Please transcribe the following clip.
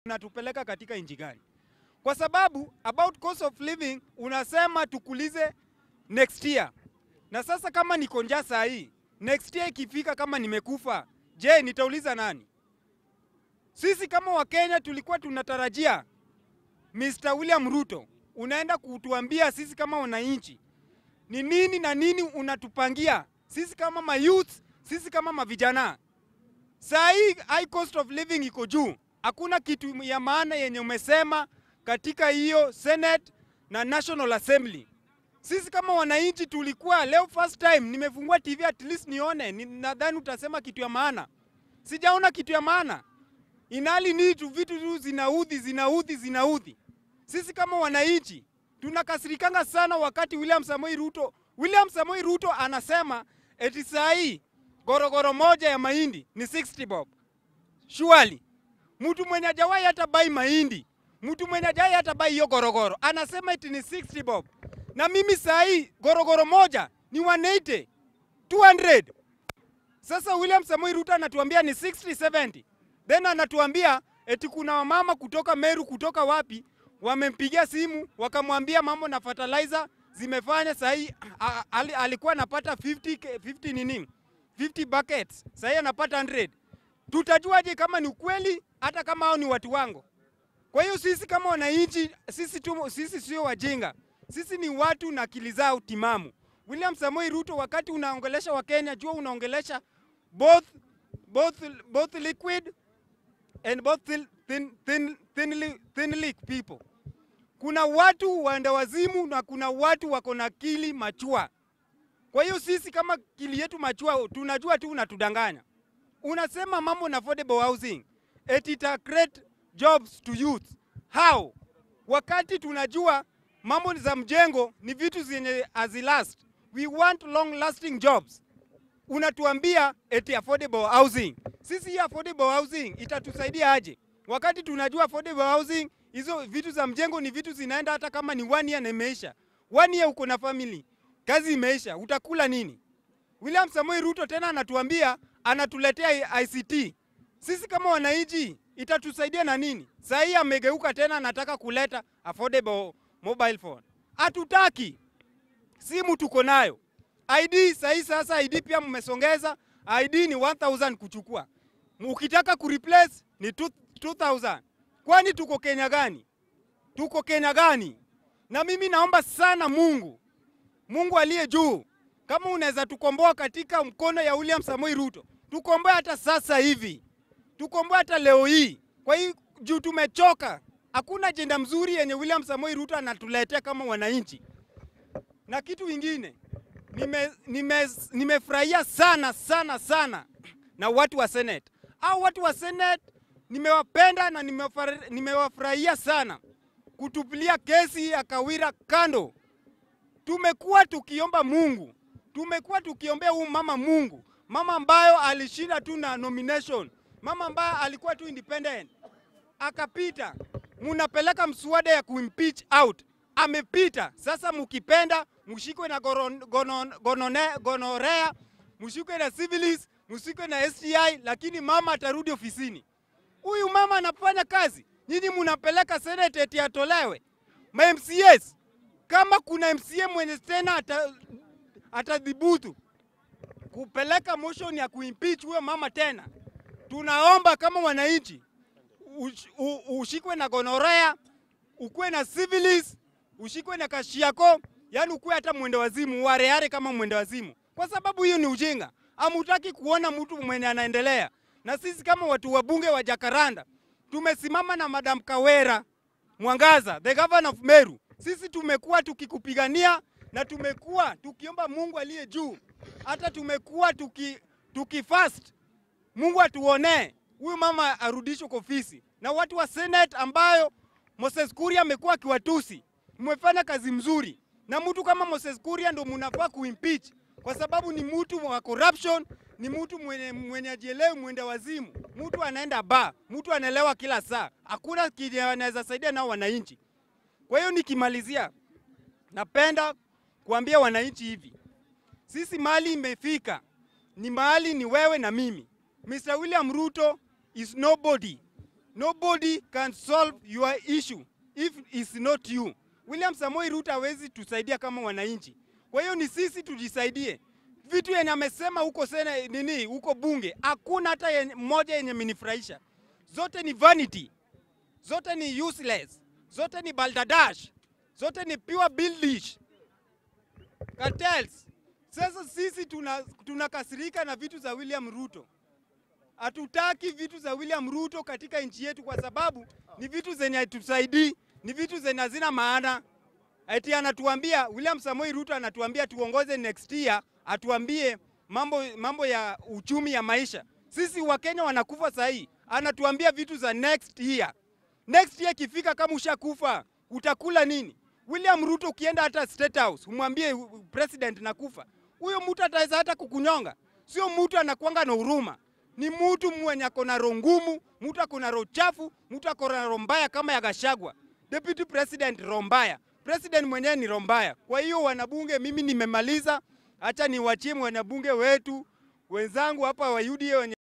unatupeleka katika nchi gani? Kwa sababu about cost of living unasema tukulize next year, na sasa kama niko njaa saa hii, next year ikifika, kama nimekufa, je, nitauliza nani? Sisi kama Wakenya tulikuwa tunatarajia Mr. William Ruto unaenda kutuambia sisi kama wananchi ni nini na nini unatupangia sisi kama mayouth, sisi kama mavijana. Saa hii high cost of living iko juu, hakuna kitu ya maana yenye umesema katika hiyo Senate na National Assembly. Sisi kama wananchi tulikuwa leo first time nimefungua TV at least nione, ni- nadhani utasema kitu ya maana. Sijaona kitu ya maana, inali ni tu vitu tu zinaudhi zinaudhi zinaudhi. Sisi kama wananchi tunakasirikanga sana wakati William Samoei Ruto William Samoei Ruto anasema eti saa hii gorogoro moja ya mahindi ni 60 bob. Surely mtu mwenye hajawahi hata bai mahindi, mtu mwenye hajawahi hata bai hiyo gorogoro anasema eti ni 60 bob, na mimi saa hii gorogoro moja ni 180 200. Sasa William Samoei Ruto anatuambia ni 60 70, then anatuambia eti kuna wamama kutoka Meru kutoka wapi wamempigia simu wakamwambia mambo na fertilizer zimefanya sahii, alikuwa anapata 50, ke- 50 nini 50 buckets, sahii anapata 100. Tutajuaje kama ni ukweli, hata kama hao ni watu wangu? Kwa hiyo sisi kama wananchi, sisi tu, sisi sio wajinga, sisi ni watu na akili zao timamu. William Samoei Ruto, wakati unaongelesha Wakenya, jua unaongelesha both, both, both liquid and both thin, thin, thin, thinly, thinly people. Kuna watu waenda wazimu na kuna watu wako na akili machua. Kwa hiyo sisi kama akili yetu machua, tunajua tu unatudanganya. Unasema mambo na affordable housing eti ita create jobs to youth. How? Wakati tunajua mambo za mjengo ni vitu zenye hazilast. We want long lasting jobs unatuambia eti affordable housing. Sisi hii affordable housing itatusaidia aje? Wakati tunajua affordable housing hizo vitu za mjengo ni vitu zinaenda hata kama ni one year na imeisha. One year uko na family, kazi imeisha, utakula nini? William Samoei Ruto tena anatuambia anatuletea ICT. Sisi kama wananchi itatusaidia na nini? Saa hii amegeuka tena anataka kuleta affordable mobile phone. Hatutaki simu tuko nayo. ID sahi sasa ID pia mmesongeza. ID ni 1000 kuchukua. Ukitaka kureplace ni 2000. Kwani tuko Kenya gani? Tuko Kenya gani? Na mimi naomba sana Mungu, Mungu aliye juu, kama unaweza tukomboa katika mkono ya William Samoei Ruto, tukomboe hata sasa hivi, tukomboe hata leo hii. Kwa hiyo juu tumechoka, hakuna ajenda mzuri yenye William Samoei Ruto anatuletea kama wananchi. Na kitu kingine nime, nime, nimefurahia sana sana sana na watu wa Senate. Au watu wa Senate nimewapenda na nimewafar- nimewafurahia sana kutupilia kesi ya Kawira kando. Tumekuwa tukiomba Mungu, tumekuwa tukiombea huyu mama Mungu, mama ambayo alishinda tu na nomination, mama ambayo alikuwa tu independent akapita. Munapeleka mswada ya kuimpeach out, amepita. Sasa mukipenda mshikwe na goron- gonon- gonone- gonorea, mshikwe na syphilis, mshikwe na STI, lakini mama atarudi ofisini. Huyu mama anafanya kazi, nyinyi munapeleka senate eti atolewe. Ma MCAs kama kuna MCA mwenye tena ata, atadhibutu kupeleka motion ya kuimpeach huyo mama tena, tunaomba kama wananchi ush- u- ushikwe na gonorea, ukuwe na syphilis, ushikwe na kashiako, yani ukuwe hata mwende wazimu, wareare kama mwende wazimu, kwa sababu hiyo ni ujinga. Hamutaki kuona mtu mwenye anaendelea. Na sisi kama watu wa bunge wa Jakaranda tumesimama na Madam Kawera Mwangaza, the governor of Meru. Sisi tumekuwa tukikupigania na tumekuwa tukiomba Mungu aliye juu, hata tumekuwa tuki, tukifast Mungu atuonee huyu mama arudishwe kwa ofisi. Na watu wa Senate ambayo Moses Kuria amekuwa akiwatusi, mmefanya kazi mzuri, na mtu kama Moses Kuria ndo mnafaa kuimpeach kwa sababu ni mtu wa corruption, ni mtu mwenye, mwenye ajielewi, mwenda wazimu, mtu anaenda ba, mtu anaelewa kila saa, hakuna kile anaweza saidia nao wananchi. Kwa hiyo nikimalizia, napenda kuambia wananchi hivi, sisi mahali imefika ni mahali ni wewe na mimi. Mr. William Ruto is nobody. nobody can solve your issue if it's not you. William Samoei Ruto hawezi tusaidia kama wananchi. Kwa hiyo ni sisi tujisaidie. Vitu yenye amesema huko sena nini huko bunge, hakuna hata yenye- moja yenye menifurahisha. Zote ni vanity, zote ni useless, zote ni balderdash, zote ni pure billish cartels. Sasa sisi tuna tunakasirika na vitu za William Ruto. Hatutaki vitu za William Ruto katika nchi yetu kwa sababu ni vitu zenye hatusaidii, ni vitu zenye hazina maana. Eti anatuambia William Samoei Ruto anatuambia tuongoze next year, atuambie mambo, mambo ya uchumi ya maisha. Sisi Wakenya wanakufa sahii, anatuambia vitu za next year. Next year ikifika, kama ushakufa utakula nini? William Ruto ukienda hata State House umwambie uh, president nakufa, huyo mtu ataweza hata kukunyonga. Sio mtu anakuanga na huruma, ni mtu mwenye ako na roho ngumu, mtu ako na roho chafu, mtu ako na roho mbaya kama ya Gashagwa. Deputy President roho mbaya, president mwenyewe ni roho mbaya. Kwa hiyo wanabunge, mimi nimemaliza, acha niwachie wanabunge wetu wenzangu hapa wa UDA wenye